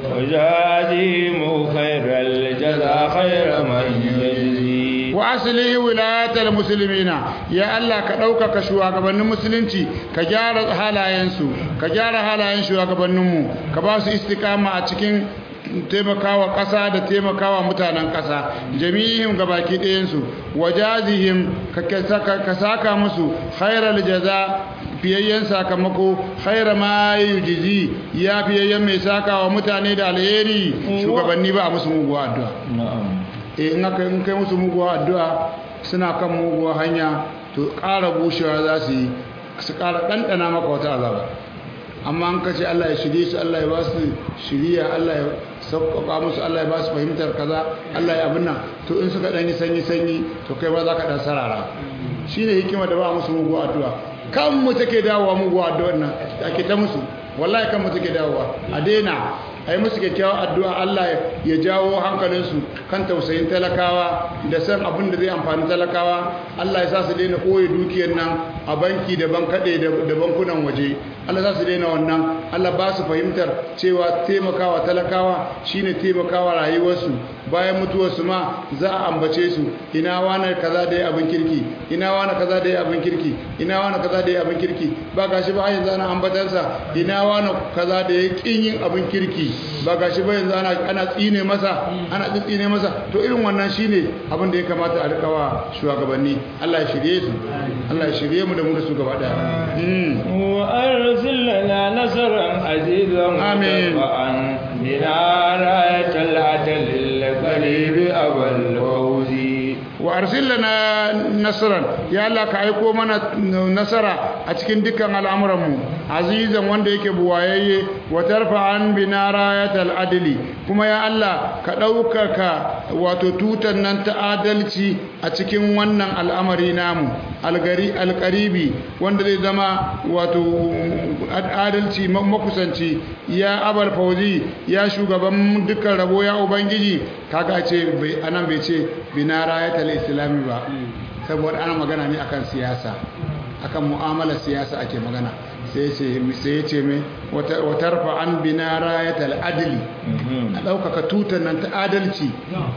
وجازهم خير الجزاء خير من يجزي wa aslihi wilayatal muslimina ya Allah ka ɗaukaka shugabannin musulunci ka gyara halayensu ka gyara halayen shugabanninmu ka ba su istiqama a cikin taimakawa ƙasa da taimakawa mutanen ƙasa jami'ihim gabaki ɗayansu wajazihim ka ka- ka saka musu khairal jaza fiyayyen sakamako khaira ma yujizi ya fiyayyen mai saka wa mutane da alheri shugabanni ba a musu muguwa addu'a نعم eh in aka in kai musu muguwa addu'a suna kan muguwa hanya to ƙara bushewa za su yi su ƙara ɗanɗana maka wata azaba amma an kace Allah ya shirye su Allah ya ba su shiriya Allah ya sauƙaƙa musu Allah ya ba su fahimtar kaza Allah ya abin nan to in suka ɗan yi sanyi sanyi to kai ba za ka ɗan sarara shine hikima da ba musu muguwa addu'a kan mu take dawowa muguwa addu'a nan ake ta musu wallahi kan mu take dawowa a daina a yi musu kyakkyawar addu'a Allah ya jawo hankalinsu kan tausayin talakawa da san abin da zai amfani talakawa Allah ya sa su daina ɓoye dukiyar nan a banki da bankaɗe da bankunan waje Allah za su daina wannan Allah ba su fahimtar cewa taimakawa talakawa shine taimakawa rayuwarsu bayan mutuwarsu ma za a ambace su ina wani kaza da ya abin kirki ina wani kaza da ya abin kirki ina wani kaza da ya abin kirki ba gashi ba yanzu ana ambatansa ina wani kaza da ya kin yin abin kirki ba gashi ba yanzu ana ana tsine masa ana tsine masa to irin wannan shine abin da ya kamata a rikawa shugabanni Allah ya shirye su Allah ya shirye mu da mu da su gaba daya mm. وأرسل لنا نصرا عزيزا آمين. متبعا بنا راية العدل القريب أبا الفوز wa arsilna nasran ya Allah ka aiko mana nasara a cikin dukkan al'amuranmu azizan wanda yake buwayayye wa tarfa'an bina rayatal adli kuma ya Allah ka ɗaukaka wato tutan nan ta adalci a cikin wannan al'amari namu algari alqaribi wanda zai zama wato adalci makusanci ya abal fauzi ya shugaban dukkan rabo ya ubangiji kaga ce bai anan bai ce bina rayatal islami ba saboda ana magana ne akan siyasa akan mu'amalar siyasa ake magana sai ce sai ya ce mai watarfa an bina rayatal adli a ɗaukaka tutar nan ta adalci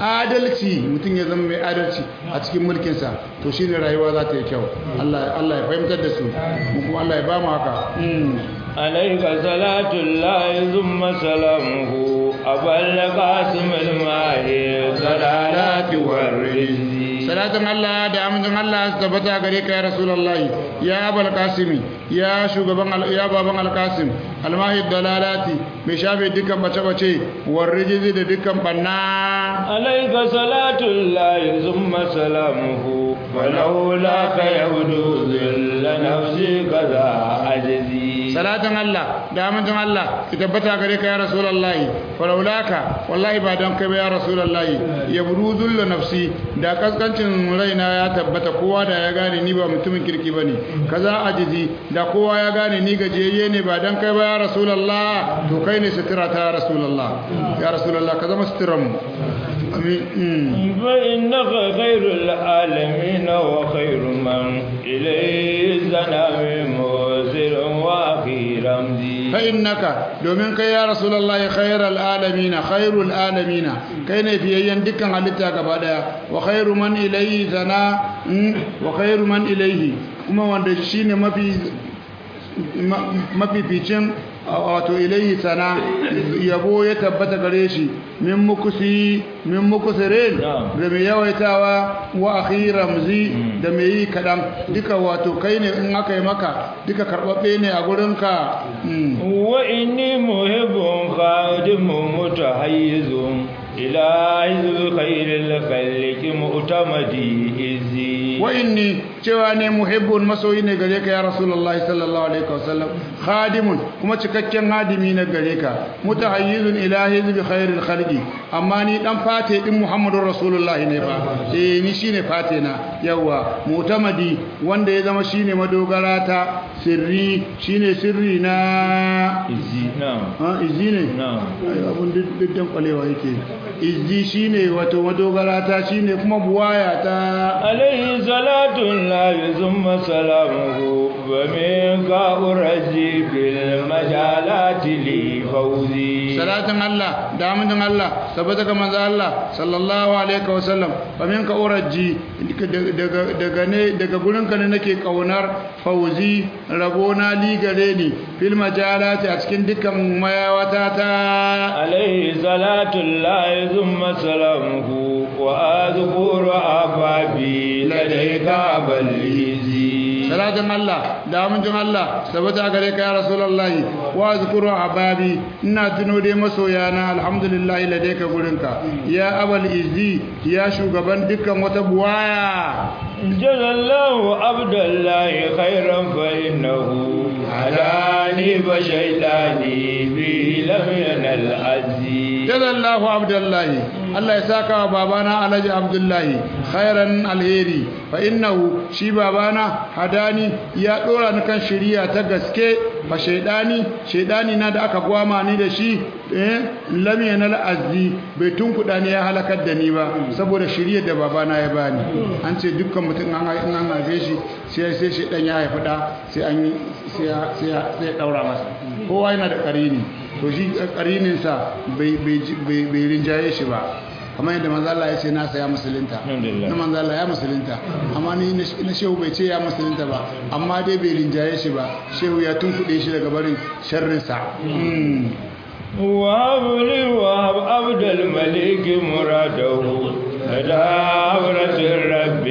adalci mutum ya zama mai adalci a cikin mulkinsa to shine rayuwa za ta yi kyau Allah Allah ya fahimtar da su mu kuma Allah ya ba mu haka عليك صلاة الله ثم سلامه أبا القاسم الماهي الضلالات والرزق salatin Allah da amincin Allah su tabbata gare ka ya Rasulullahi ya abul kasimi ya shugaban ya baban alkasim almahi dalalati mai shafe dukkan bace-bace warrijizi da dukkan banna عليك صلاة الله ثم سلامه ولولاك يبدو ذل نفسي كذا عجزي salatin Allah da amincin Allah su tabbata gare ka ya Rasulullahi falaulaka wallahi ba don kai ba ya Rasulullahi ya buru zullu nafsi da kaskancin raina ya tabbata kowa da ya gane ni ba mutumin kirki bane kaza ajizi da kowa ya gane ni gajiyayye ne ba don kai ba ya Rasulullah to kai ne sutura ta ya Rasulullah ya Rasulullah ka zama suturan mu amin فإنك خير العالمين وخير من إليه الزنام موزر وأخي رمزي fa'innaka domin kai ya rasulullahi khairal alamina khairul alamina kai ne fiyayyen dukkan halitta gaba daya wa khairu man ilayhi zana wa khairu man ilayhi kuma wanda shine mafi ma- mafificin wato ilaihi sana yabo ya tabbata gare shi min mukusi min mukusirin Na'am. da mai yawaitawa wa akhi ramzi da mai yi kadan duka wato kai ne in aka yi maka duka karbabbe ne a gurinka Mm. وإني محب خادم متحيز إلى حزب خير الخلق مؤتمدي إزي wa inni cewa ne muhibbun masoyi ne gare ka ya rasulullahi sallallahu alaihi wasallam khadimun kuma cikakken hadimi na gare ka mutahayyizun ila hizbi khairil khalqi amma ni dan fate din muhammadur rasulullahi ne fa eh ni shine fate na yawa mutamadi wanda ya zama shine madogara ta sirri shine sirri na إزي نعم ha izzi ne نعم Ai, abun duk dan kwalewa yake izzi shine wato madogara ta shine kuma buwaya ta عليه صلاة الله ثم سلامه ومنك أرجي بالمجالات لي فوزي salatin Allah da amindin Allah sabbata ga manzo Allah sallallahu alaihi wa sallam fa minka uraji daga daga ne daga gurin ka ne nake kaunar fauzi rabona li gare ni fil majalati a cikin dukkan mayawata ta عليه صلاة الله ثم سلامه وأذكر أبابي لديك بليزي salatin Allah da amincin Allah sabbata gare ka ya rasulullahi wa zkuru ababi ina tuno dai masoyana alhamdulillah ladai ka gurin ka ya abal izzi ya shugaban dukkan wata buwaya جزى الله عبد الله خيرا فإنه هداني فشيطاني به لم ينل عزي jazallahu abdullahi Allah ya saka wa babana alhaji abdullahi khairan alheri fa innahu shi babana hadani ya dora ni kan shari'a ta gaske fa shaydani shaydani na da aka gwama ni da shi eh lam yanal azzi bai tunkuda ni ya halakar da ni ba saboda shari'ar da babana ya bani an ce dukkan mutum an in an haife shi sai sai shaydan ya haifi da sai an yi sai ya sai ya sai ya daura masa kowa yana da karini to shi karininsa bai bai rinjaye shi ba kamar yadda manzo Allah ya ce na saya musulunta Alhamdulillah. na manzo Allah ya musulunta amma ni na shehu bai ce ya musulunta ba amma dai bai rinjaye shi ba shehu ya tunkuɗe shi daga barin sharrinsa Mm. وهب لي وهب عبد الملك مراده لدى عبرة الرب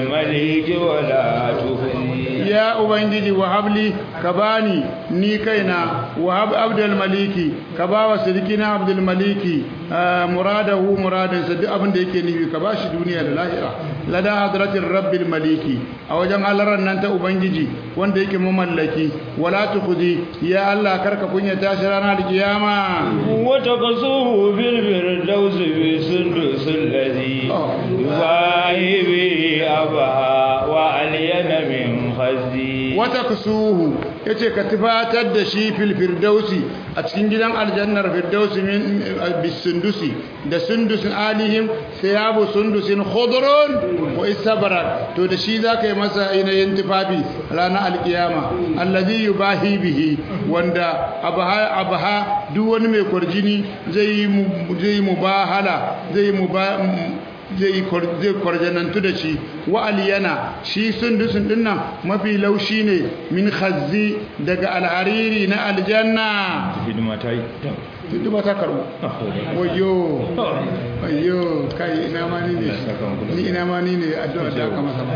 الملك ولا تفني ya ubangiji wahabli ka bani ni kaina wahab abdul maliki ka ba wa sirkina abdul maliki ah, muradahu muradinsa duk abin da yake nufi ka bashi duniya da lahira lada hadratir rabbil maliki a wajen halarar nan ta ubangiji wanda yake mamallaki wala tukhzi ya allah karka kunya tashi ranar kiyama وتقصوه في الفردوس بسندس الذي آه. يباهي به أبها وألين من خزي wata kusuhu yace ka tufatar da shi fil firdausi a cikin gidan aljannar firdausi min bisundusi da sundusin alihim thiyabu sundusin khudrun wa istabrak to da shi zaka yi masa ainihin tufafi ranar alkiyama allazi yubahi bihi wanda abaha abaha duk wani mai kwarjini zai yi mu- zai yi mubahala zai yi muba zai kwar- zai kwarjanantu da shi wa aliyana shi sundusun dinnan mafi laushi ne min khazzi daga alhariri na aljanna hidima ta yi duk ba ta karbu wayo wayo kai ina ma ni ne ni ina ma ni ne addu'a da aka masa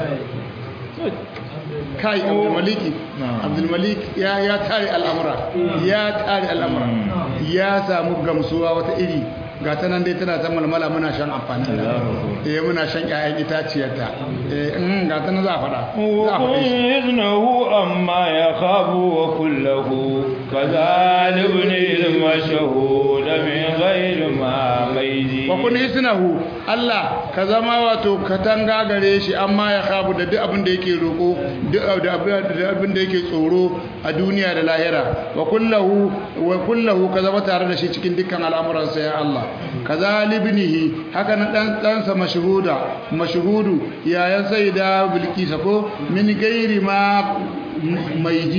kai abdulmaliki abdulmalik ya ya tare al'amura ya tare al'amura ya samu gamsuwa wata iri ga ta nan dai tana ta malmala muna shan amfani da eh muna shan ƴaƴan itaciyarta eh in ga ta nan za a faɗa za a faɗe shi وإذنه أما يخاف وكله كذلك ابن المشهود من غير ما ميزي wa kun hisnahu Allah ka zama wato katanga gare shi amma ya khabu da duk abin da yake roko duk da abin da yake tsoro a duniya da lahira wa kullahu wa kullahu ka zama tare da shi cikin dukkan al'amuransa ya Allah kazalibnihi haka nan dan dansa mashhuda mashhudu yayan sayyida bilkisa ko min gairi ma mai ji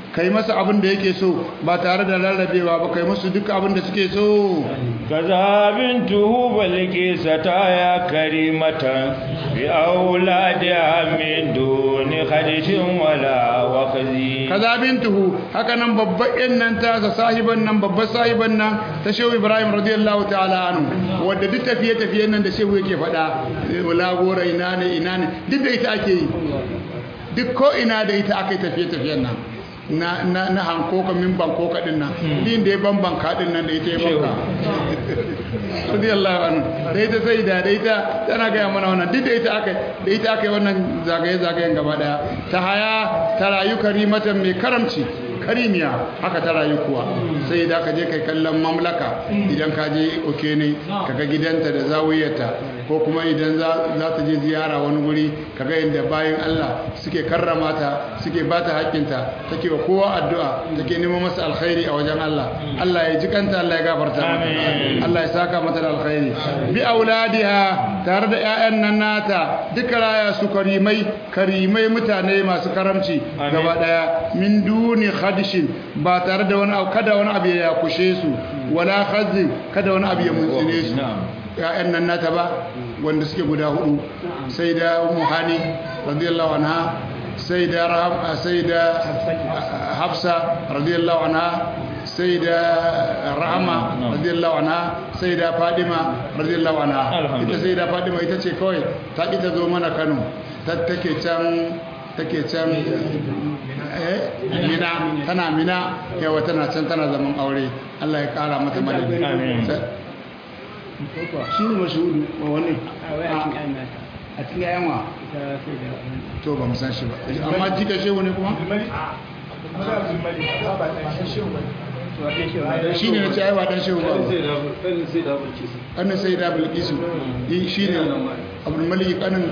kai masa abin da yake so ba tare da rarrabewa ba kai musu duk abin da suke so كذا بنته بلقيس يا كريمة بأولادها من دون خدش ولا وخزي kaza bintuhu haka nan babban yan nan ta sa sahiban nan babban sahiban nan ta shehu ibrahim radiyallahu ta'ala anhu wadda duk tafiye tafiyen nan da shehu yake faɗa wala gora ina ne ina ne duk da ita ake yi duk ko ina da ita aka yi tafiye tafiyen nan na na na hankoka min bankoka din nan din da ya bambanka din nan da ita ya banka radiyallahu anhu da ita sai da da ita tana gaya mana wannan duk da ita aka da ita aka yi wannan zagaye zagayen gaba daya ta haya ta rayu karimatan mai karamci karimiya haka ta rayu kuwa sai da ka je kai kallon mamlaka idan ka je oke ne kaga gidanta da zawiyarta ko kuma idan za ta je ziyara wani guri kaga yadda bayan Allah suke karrama ta suke ba ta haƙƙinta take wa kowa addu'a take neman masa alkhairi a wajen Allah Allah ya ji kanta Allah ya gafarta mata Allah ya saka mata da alkhairi bi auladiha tare da ƴaƴan nan nata duka raya su karimai karimai mutane masu karamci gaba daya min duni khadishin ba tare da wani kada wani abu ya kushe su wala khazin kada wani abu ya muntsine su ya'yan nan nata ba wanda suke guda hudu sai da ummu hani radiyallahu anha sai da rahab sai da hafsa radiyallahu anha sai da rahama radiyallahu anha sai da fadima radiyallahu anha ita sai da fadima ita ce kawai ta ki ta zo mana Kano ta take can take can eh mina tana mina yawa tana can tana zaman aure Allah ya kara mata madadi shi ne mashudu wa wani a cikin yayan wa to ba san shi ba amma jika shehu ne kuma shi ne na ce aiwa dan shehu ba ƙanin sai da bilkisu shi ne abin maliki ƙanin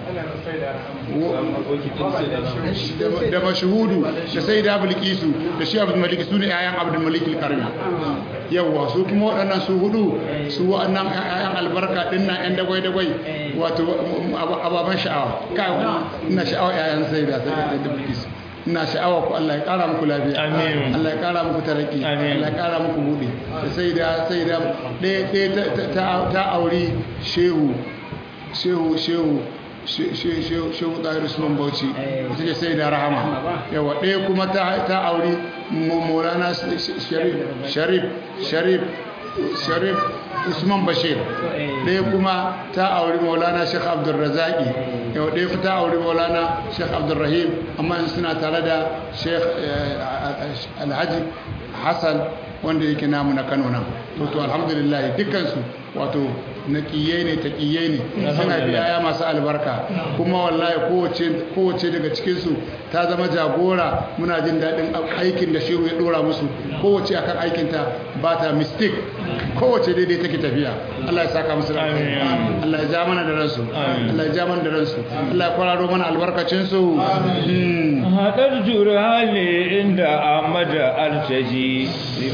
da mashuhudu da sai da bilkisu da shi abin maliki su ne yayan abin maliki karni yawwa su kuma waɗannan su hudu su waɗannan yayan albarka ɗin na yan dagwai-dagwai wato ababen sha'awa kawo ina sha'awa yayan sai da sai da bilkisu ina sha'awa ku Allah ya kara muku lafiya Amin. Allah ya kara muku taraki Amin. Allah ya kara muku buɗe sai da sai da ɗaya ɗaya ta- ta auri shehu shehu shehu she- she- shehu shehu ɗahir usman bauchi ita ce sai da rahama yawa ɗaya kuma ta ta auri Mo- maulana Sh- Sh- sharif sharif sharif sharif usman bashir ɗaya kuma ta auri maulana sheikh abdulrazaki yau ɗaya kuma ta auri maulana sheikh abdulrahim amma yanzu suna tare da sheikh eh, alhaji hassan wanda yake namu na kano nan to to alhamdulillah dukkansu wato naƙiyai ne taƙiyai ne suna biyaya masu albarka kuma wallahi kowace kowace daga cikinsu ta zama jagora muna jin daɗin aikin da shehu ya ɗora musu kowace akan aikinta ba ta mistake kowace daidai take tafiya Allah ya saka musu da alkhairi. Amin. Allah ya ja mana da ransu Amin. Allah ya ja mana da ransu Allah ya kwararo mana albarkacinsu amin haɗar jurhali inda Ahmad Artaji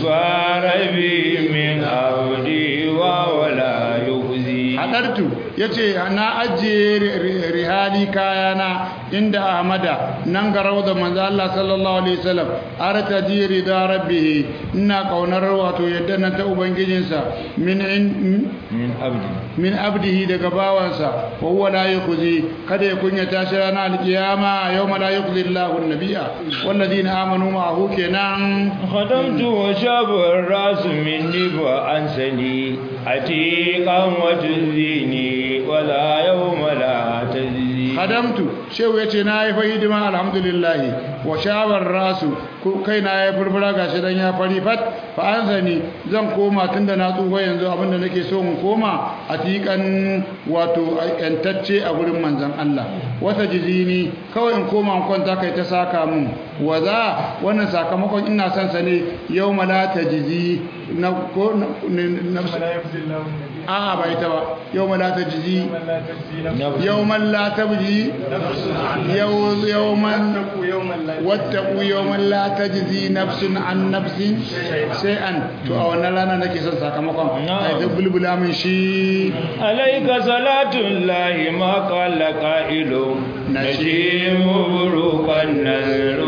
ribarabi min audi wa wala yuhzi hadartu ya ce na ajiye ri- ri- rihali kayana inda ahmada nan ga rauda manzo Allah sallallahu alaihi wasallam arta ji rida rabbihi ina kaunar wato yadda na ta ubangijinsa min in- min abdi min abdihi daga bawansa wa huwa la yukhzi kada ya kunyata shi ranar alkiyama yawma la yukhzi Allahu an-nabiyya walladhina amanu ma'ahu kenan خدمت وشاب الراس مني وأنسني عتيقا وتزيني ولا يوم لا تزيني hadamtu shehu ya ce na yi fa hidima alhamdulillah wa shawar rasu ko kai na ya furfura gashi dan ya fari fat fa an zani zan koma tunda na tsufa yanzu abinda nake so in koma a tikan wato yantacce a gurin manzon Allah wata jizini kawai in koma in kwanta kai ta saka mun wa za wannan sakamakon ina son sa ne yawma la tajzi na ko na nafsu a'a bai ta ba yawma la tajzi يوما لا تبجي يو- يوما واتقوا يوما لا تجزي نفس عن نفس شيئا to a wannan rana nake son sakamakon ai da bulbula min shi عليك صلاة الله ما قال قائل نجيم بروق النذر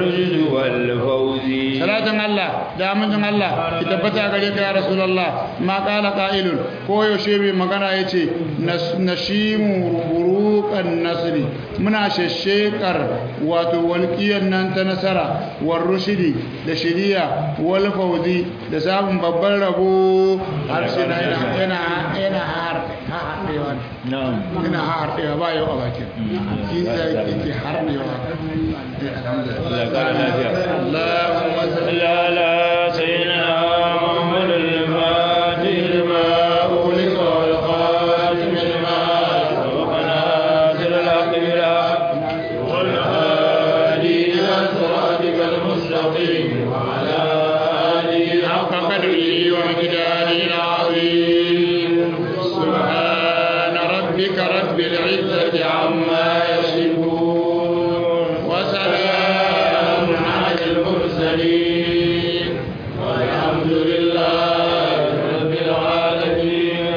والرشد والفوز salatin Allah da amincin Allah ki tabbata gare ka ya Rasulullah ma qala qa'ilun ko yaushe mai magana yace nashimu buruqan nasri muna sheshekar wato walqiyan nan ta nasara war rushidi da shiriya wal fawzi da samun babban rabo har sai na yana yana yana har haɗewa نعم yana haɗewa ba yau a bakin shi sai yake harnewa Allah ya ƙara lafiya. Allahumma salli صل على سيدنا محمد الفاتح لما أغلق والخاتم لما سبق ناصر الحق بالحق والهادي إلى صراطك المستقيم وعلى آله حق قدره ومقداره العظيم سبحان ربك رب العزة عما يصفون وسلام على المرسلين والحمد لله رب العالمين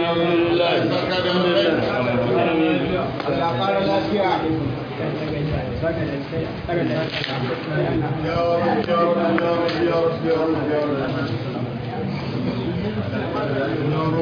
ya rabbi ya rabbi ya rabbi ya rabbi